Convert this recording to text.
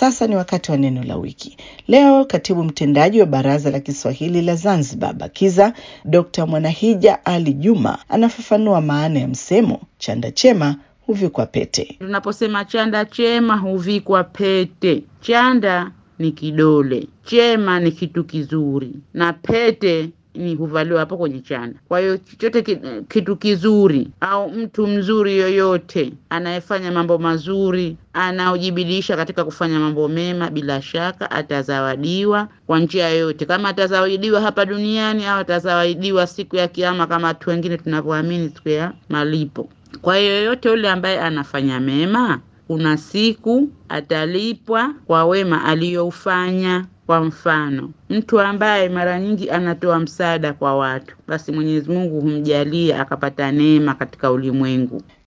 Sasa ni wakati wa neno la wiki. Leo katibu mtendaji wa Baraza la Kiswahili la Zanzibar BAKIZA Dr. Mwanahija Ali Juma anafafanua maana ya msemo chanda chema huvikwa pete. Tunaposema chanda chema huvikwa pete, chanda ni kidole, chema ni kitu kizuri, na pete ni huvaliwa hapo kwenye chanda. Kwa hiyo chochote ki- kitu kizuri au mtu mzuri yoyote anayefanya mambo mazuri, anaojibidiisha katika kufanya mambo mema, bila shaka atazawadiwa kwa njia yoyote, kama atazawadiwa hapa duniani au atazawadiwa siku ya Kiama, kama watu wengine tunavyoamini siku ya malipo. Kwa hiyo yoyote yule ambaye anafanya mema, kuna siku atalipwa kwa wema aliyoufanya. Kwa mfano, mtu ambaye mara nyingi anatoa msaada kwa watu, basi Mwenyezi Mungu humjalia akapata neema katika ulimwengu.